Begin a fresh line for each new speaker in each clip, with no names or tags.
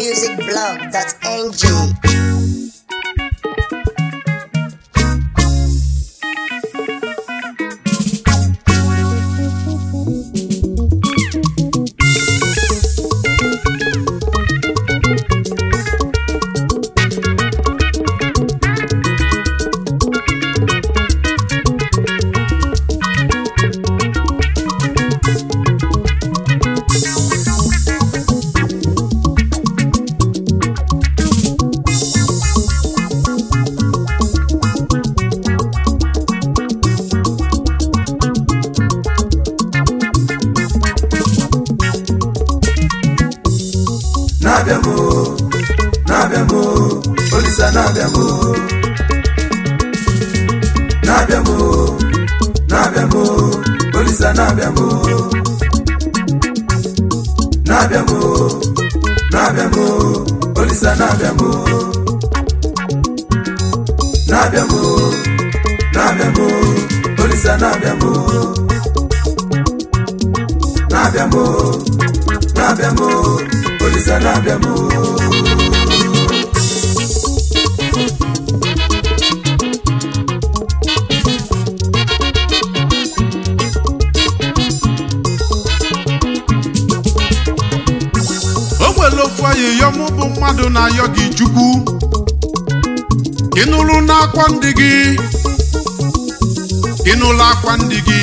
nigermusicblog.ng.
na-abịa m o, na-abịa m o, olisa na-abịa m o. na-abịa m o, na-abịa m o, olisa na-abịa m o. na-abịa m o, na-abịa m o, olisa na-abịa m o. na-abịa m o, na-abịa m o, olisa na-abịa m o. na-abịa m o, na-abịa m o, olisa na-abịa m o.
o nwere ofu ayịyọ mụ bụ mmadụ na-ayọ gị chukwu ịnụrụ n'akwa ndị gị ịnụrụ akwa ndị gị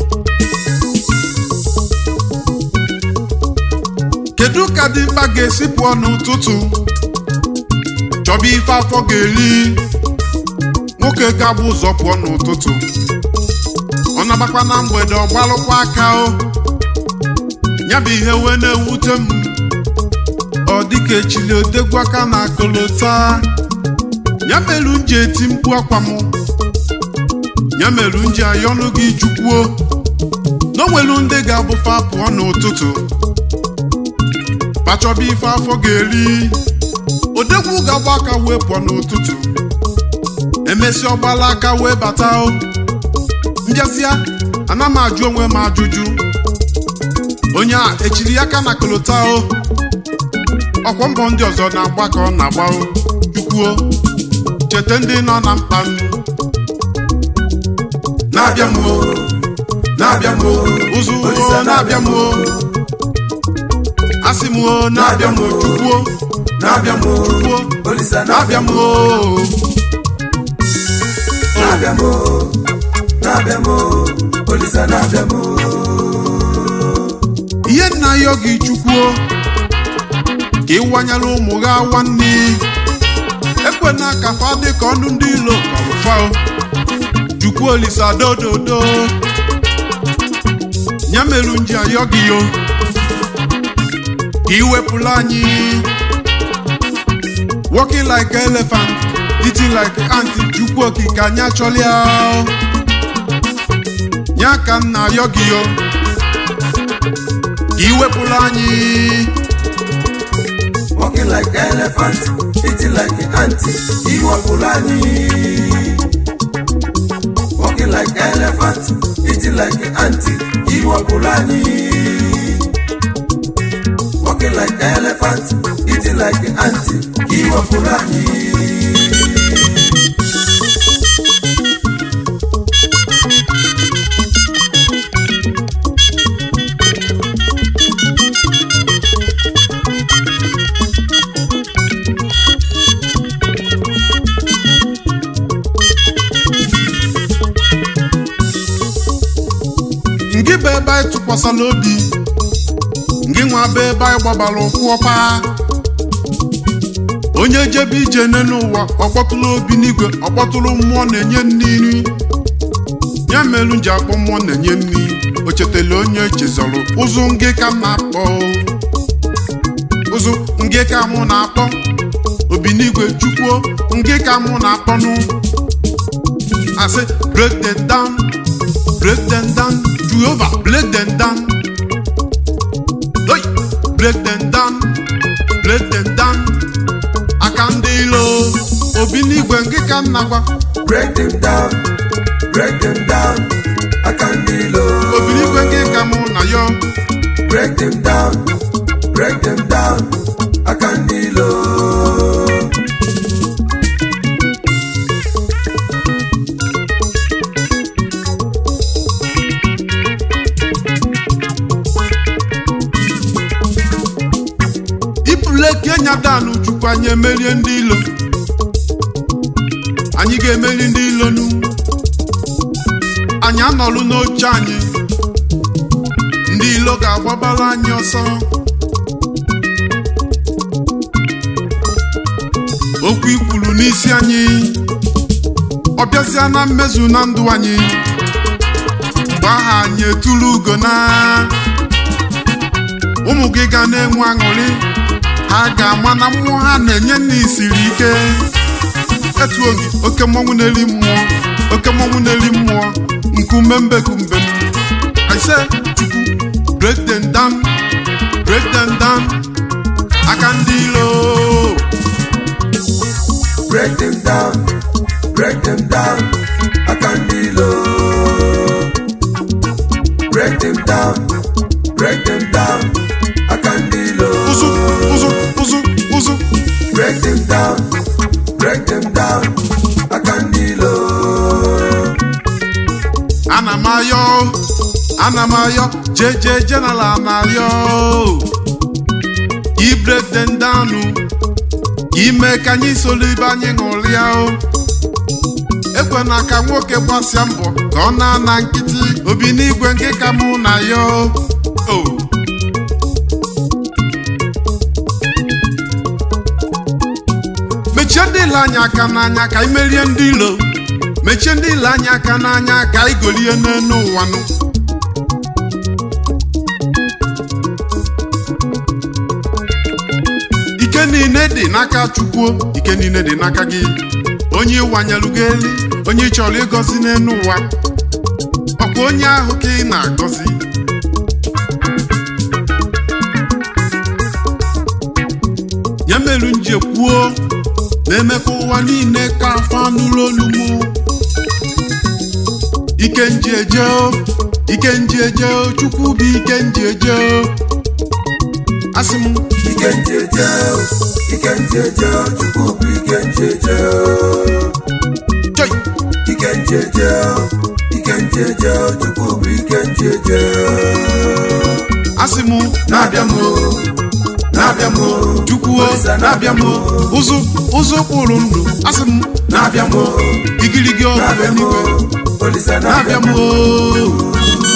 kedu ka dimkpa ga-esi pụọ n'ụtụtụ chọba ife afọ ga-eri nwoke ga-agba ụzọ pụọ n'ụtụtụ ọ nabakwa na mgbede ọ gbalụkwa aka o ya bụ ihe wee na-ewute m ọ dịka echili odegwu aka na akụlụta ya meru m ji eti mkpu akwa m ya meru m ji ayọnụ gị jukwuo na o nwelu ndị ga-abụfa pụọ n'ụtụtụ kpachọba ife afọ ga-eri odegwu ga-agba aka wee pụọ n'ụtụtụ emesi ọgbala aka wee bata o mbịazịa ana m ajụ onwe m ajụjụ onye a echiri ya aka na kolota o ọkwọ mbọ ndị ọzọ na-agba ka ọ na-agba o chukwuo cheta ndị nọ na mkpa m
na-abịa m o, na-abịa m o,
ụzụ
Olisa
o na-abịa m o asị m o na-abịa m o chukwuo
na-abịa m o,
chukwuo
olisa
na-abịa
na-abịa
m
m
o
o, na-abịa m o, na-abịa m o, olisa na-abịa m o.
ihe nna ya gị chukwuo ka ịwanyere ụmụ gị nwanne ekwena ka fa dị ka ọnụ ndị ilo kọrụfa jukwuo olisa dododo ya meru nji ayọ gị yo ka iwepụla anyị walking like elephant eating like ant chukwu okike anyị achọlịa ya ka m na-ayọ gị yo ka iwepụla anyị
Walking like elephant, eating like an ant, iwepụla anyị. Walking like elephant, eating like an ant, iwepụla anyị. Walking like elephant, eating like an ant, iwepụla anyị.
ngị bụ ebe anyị tụkwasịla obi ngị nwa bụ ebe anyị gbabara ụkwụ ọpa onye jebe ije nne n'ụwa ọkpọtụrụ obi n'igwe ọkpọtụrụ mmụọ na-enye mmiri ya merụ nji akpọ mmụọ na-enye mmiri o chetala onye chezọrọ ụzụ ngị ka m na-akpọ ụzụ ngị ka mụ na-akpọ obi n'igwe chukwuo ngị ka mụ na-akpọnụ asị break them down break them down Jehovah break them down Hey! break them down break them down aka ndị ilo obi n'igwe nke ka nna gwa
Break them down, break them down, aka ndị ilo.
obi n'igwe nke ka mụ na ya
Break them down, break them down, aka ndị ilo.
leke nyadanụ chukwu anyị emerie ndị ilo anyị ga-emeri ndị ilonu anyị anọlụ n'oche anyị ndị ilo ga-agbabara anyị ọsọ okwu ikwuru n'isi anyị ọ bịazịa na mmezu na ndụ anyị mgbe aha anyị etulu ugo na ụmụ gị ga na-enwe aṅụrị ha ga-ama na mmụọ ha na-enye nna isiri ike etuo gị oke mmọnwụ na-eri mmụọ oke mmọnwụ na-eri mmụọ nkume mbekumbe I say chukwu break them down break them down aka ndị ilo
break them down, break them down, Akandilo. Break them down, break them down, Akandilo.
ụzụ ụzụ ụzụ ụzụ
Break them down, break them down, Akandilo.
ana m ayọ ana m ayọ jeje general na ayọ i break them down ime ka anyị soro ibe anyị ṅụrịa o ekwena ka nwoke gbasịa mbọ ka ọ na-ana nkịtị obi n'igwe nke ka mụ na ya o mechie ndị ile anyị aka n'anya ka anyị merie ndị ilo mechie ndị ile anyị aka n'anya ka anyị golie n'elu ụwa nụ ike niile dị n'aka chukwu ike niile dị n'aka gị onye ịwanyelu gị elu onye ị chọrọ ịgọzi n'elu ụwa ọkwa onye ahụ ka ị na-agọzi ya meru nji ekwuo na-eme ka ụwa niile ka afọ anụrụ olu mụ ike nji eje o, ike nji eje o, chukwu bụ ike nji eje o. asị m
Ike njeje, ike njeje, Chukwu bụ ike njeje.
choi
Ike njeje, ike njeje, Chukwu bụ ike njeje.
asị m
Na-abịa m o, na-abịa m o,
chukwu o, na-abịa m o. ụzụ ụzụ kpụrụ ndụ asị m
na-abịa m o,
igirigi ọgụ
na-abịa m o,
eluigwe
Olise
na-abịa
na-abịa
m
m o.
o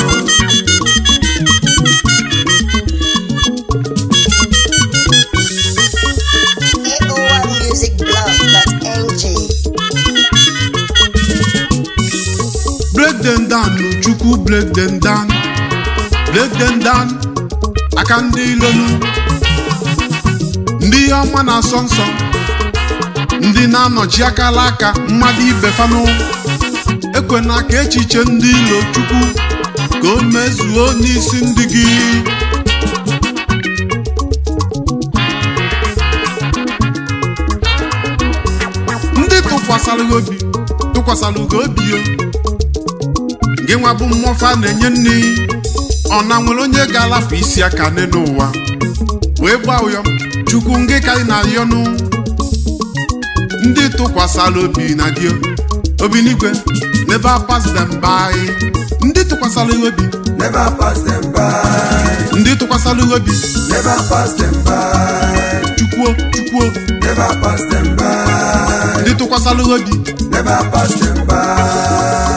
AORmusicblog.ng
break them down no chukwu break them down break them down aka ndị ilonu ndị ihe ọma na-asọ nsọ ndị na-anọchi akala aka mmadụ ibe fanụ ekwena ka echiche ndị ilo chukwu ka o mezuo n'isi ndị gị ndị tụkwasara gị obi tụkwasara gị obi o gị nwa bụ mmụọfa na-enye nne ọ na nwere onye ga-alapụ isi aka n'elu ụwa wee gbaa ụyọ chukwu ngị ka ị na-ayọnụ ndị tụkwasara obi na gị obi n'igwe never pass them by ndị tụkwasara gị obi
Never pass them by,
ndị tụkwasara gị obi
never pass them by,
chukwuo chukwuo
never pass them by,
ndị tụkwasara gị obi
never pass them by.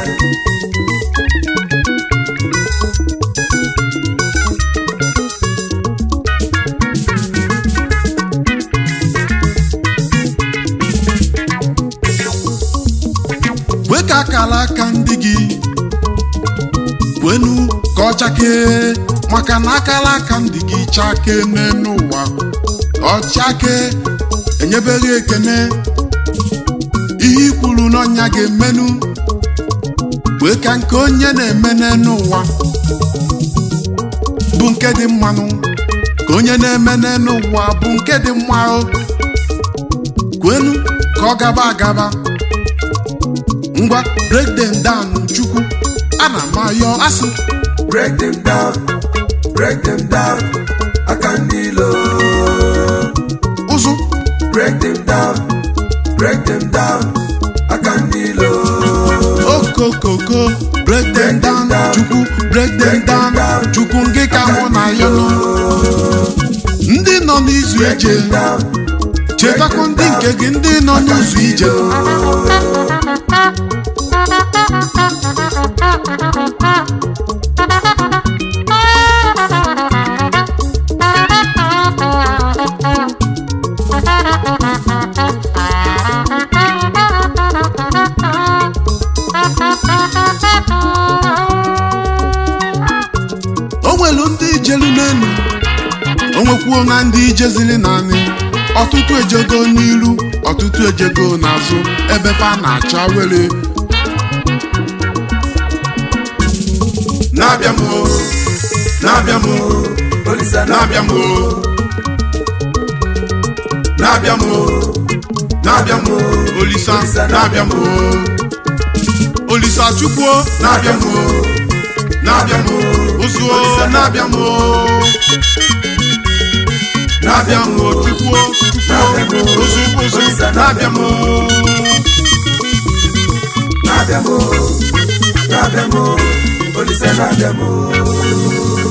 wee ka akara aka ndị gị kwenu ka ọ chakee maka na akara aka ndị gị chakee n'elu ụwa ọ chakee enyebeghị ekene ihe ikwuru n'ọnya ga-emenu wee ka nke onye na-eme n'elu ụwa bụ nke dị mmanụ ka onye na-eme n'elu ụwa bụ nke dị mma o kwenu ka ọ gaba agaba ngwa break them down chukwu ana m ayọ asị
Break them down, break them down, Akandilo.
ụzụ
Break them down, break them down, Akandilo.
okokoko break them down chukwu break them down chukwu ngị ka mụ na ayọ nọ ndị nọ n'izu n'ụzọ ije chetakwa ndị nke gị ndị nọ n'ụzọ ije o nwelu ndị ijelu n'elu o nwekwuo na ndị ijezili naanị ọtụtụ ejego n'iru ọtụtụ ejego n'azụ ebe fa na-acha were
na-abịa m o na-abịa m o olisa na-abịa m o na-abịa m o na-abịa m o
olisa
Olisa
na-abịa m o olisa chukwuo na-abịa m o na-abịa m o ozuo
Olisa
na-abịa m o na-abịa m o chukwuo
Na-abịa m o.
chukwuo ozu ozu
Olisa
na-abịa m o
na-abịa m o na-abịa m o olisa na-abịa m o